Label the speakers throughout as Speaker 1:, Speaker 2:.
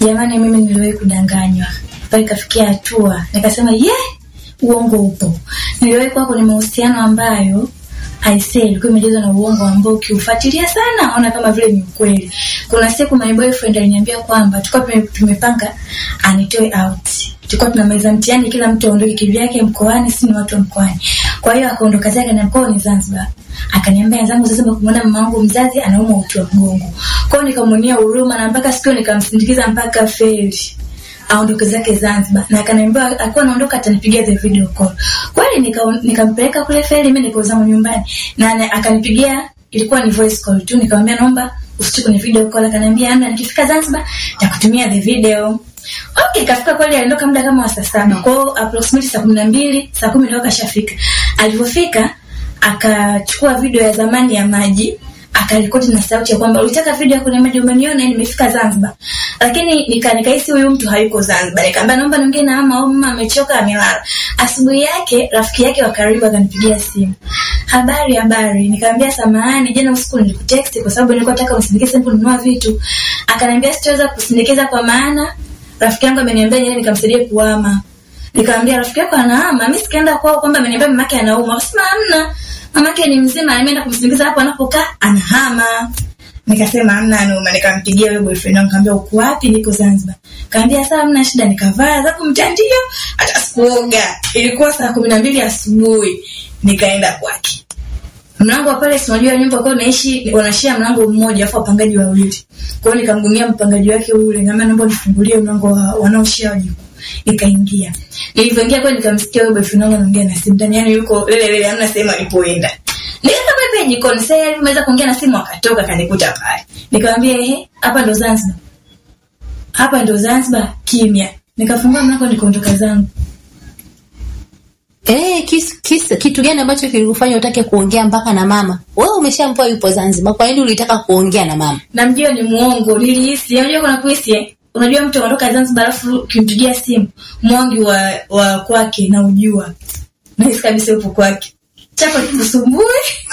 Speaker 1: Jamani, mimi niliwahi kudanganywa mpaka ikafikia hatua nikasema ye, uongo upo. Niliwahi kuwa kwenye mahusiano ambayo aisee ilikuwa imejazwa na uongo ambao ukiufuatilia sana naona kama vile ni ukweli. Kuna siku my boyfriend aliniambia kwamba tulikuwa tumepanga anitoe out. Tulikuwa tunamaliza mtihani, kila mtu aondoke kivyake mkoani, si ni watu wa mkoani. Kwa hiyo akaondoka zake na mkoa ni Zanzibar. Akaniambia wenzangu sasa kumuona mama wangu mzazi anaumwa uti wa mgongo. Kwa hiyo nikamwonea huruma na mpaka siku nikamsindikiza mpaka feri aondoke zake Zanzibar na akaniambia alikuwa anaondoka atanipigia the video call. Kweli nikampeleka nika kule feri, mimi niko zangu nyumbani na akanipigia, ilikuwa ni voice call tu. Nikamwambia naomba usitu kwenye video call, akaniambia amna, nikifika Zanzibar nitakutumia the video. Okay, kafika kweli, aliondoka muda kama wa saa saba. Kwa hiyo approximately saa kumi na mbili saa kumi ndio kashafika. Alivyofika akachukua video ya zamani ya maji akarekodi na sauti ya kwamba ulitaka video ya kwenye maji umeniona, nimefika Zanzibar. Lakini nika nikahisi huyu mtu hayuko Zanzibar. Nikamwambia naomba niongee na mama, mama amechoka amelala. Asubuhi yake rafiki yake wa karibu akanipigia simu. Habari habari. Nikamwambia samahani, jana usiku nilikutext kwa sababu nilikuwa nataka unisindikize kununua vitu. Akaniambia sitaweza kusindikiza kwa maana rafiki yangu ameniambia yeye nikamsaidie kuhama. Nikamwambia rafiki yako anahama, mimi sikaenda kwao kwamba ameniambia mamake anaumwa. Akasema hamna mamake ni mzima, ameenda kumsindikiza hapo anapokaa anahama. Nikasema hamna anauma, nikampigia wewe boyfriend wangu, nikamwambia uko wapi? Niko Zanzibar. Kaambia sawa, hamna shida. Nikavaa zangu mtandio, hata sikuoga. Ilikuwa saa kumi na mbili asubuhi, nikaenda kwake. Mlango wa pale, si unajua nyumba kwa naishi wanashia mlango mmoja, afu wapangaji wawili. Kwa hiyo nikamgumia mpangaji wake ule, nikamwambia naomba nifungulie mlango wa wanaoshia wajukuu nikaingia. Nilivyoingia kwa nikamsikia wewe boyfriend wangu anaongea na simu ndani, yani yuko lele lele, hamna sehemu alipoenda. Nikaenda pepe jikoni, sasa yeye ameweza kuongea na simu, akatoka kanikuta pale. Nikamwambia ehe, hapa ndo Zanzibar, hapa ndo Zanzibar. Kimya. Nikafungua mlango nikaondoka zangu.
Speaker 2: Eh, kis, kis, kitu gani ambacho kilikufanya utake kuongea mpaka na mama? Wewe umeshaambiwa yupo Zanzibar, kwa nini ulitaka kuongea na mama?
Speaker 1: Namjua ni muongo, nilihisi. Unajua kuna kuhisi eh? Unajua mtu anaondoka Zanzibar alafu ukimpigia simu mwangi wa wa kwake na ujua. Nahisi kabisa yupo kwake. Chako kikusumbue.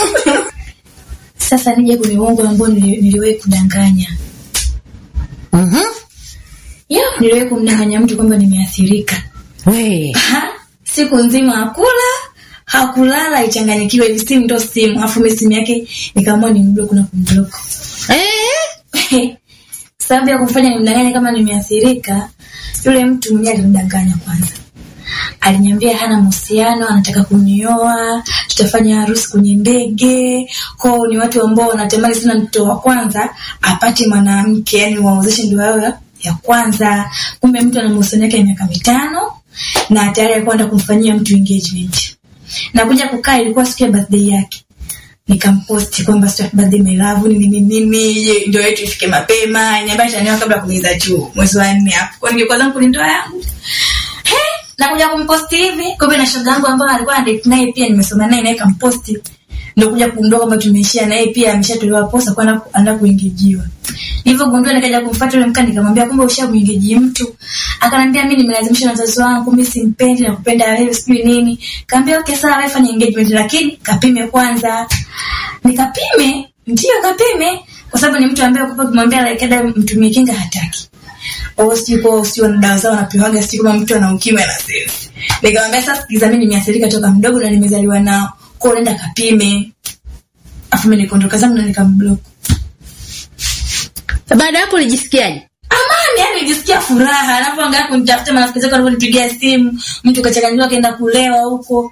Speaker 1: Sasa nije kwenye uongo ambao niliwahi kudanganya.
Speaker 2: Mhm.
Speaker 1: Yo, niliwahi kumdanganya mtu kwamba nimeathirika.
Speaker 2: We.
Speaker 1: Ha? Siku nzima hakula, hakulala, ichanganyikiwe hivi simu ndo simu. Alafu mimi simu yake nikaamua nimblock na kumblock.
Speaker 2: Eh?
Speaker 1: sababu ya kumfanya nimdanganye kama nimeathirika, yule mtu mwenyewe alinidanganya kwanza. Aliniambia hana mahusiano, anataka kunioa, tutafanya harusi kwenye ndege. Kwao ni watu ambao wanatamani sana mtoto wa kwanza apate mwanamke, yani wawezeshe ndoa yao ya kwanza. Kumbe mtu ana mahusiano yake ya miaka mitano na tayari alikuwa anataka kumfanyia mtu engagement. Na kuja kukaa, ilikuwa siku ya birthday yake nikamposti kwamba sio birthday my love nini nini nini ndio yetu ifike mapema niambia taniwa kabla kumiza juu mwezi wa nne hapo kwa ningekuwa zangu ni ndoa yangu he na kuja kumposti hivi kumbe na shoga yangu ambayo alikuwa anadate naye pia nimesoma naye naye kamposti ndio kuja kugundua kwamba tumeishia naye pia ameshatolewa posa kwa anaenda kuingijiwa nilivyogundua nikaja kumfuata yule mkani nikamwambia kumbe ushamuingeji mtu akanambia mimi nimelazimisha na wazazi wangu mimi simpendi na kupenda wewe sijui nini kaambia okay sawa wewe fanya engagement lakini kapime kwanza nikapime ndio kapime kwa sababu ni mtu ambaye kwa kumwambia like ada mtumie kinga hataki au sijui kwa sio na dawa zao wanapewaga sijui kama mtu ana ukimwi na sisi nikamwambia sasa sikiza mimi nimeathirika toka mdogo na nimezaliwa nao kwa nenda kapime afu mimi nikaondoka zangu na nikamblock
Speaker 2: Baada hapo ulijisikiaje?
Speaker 1: amani yani nijisikia furaha alafu angaa kunitafuta marafiki zako walivyonipigia simu mtu kachanganyiwa akaenda kulewa huko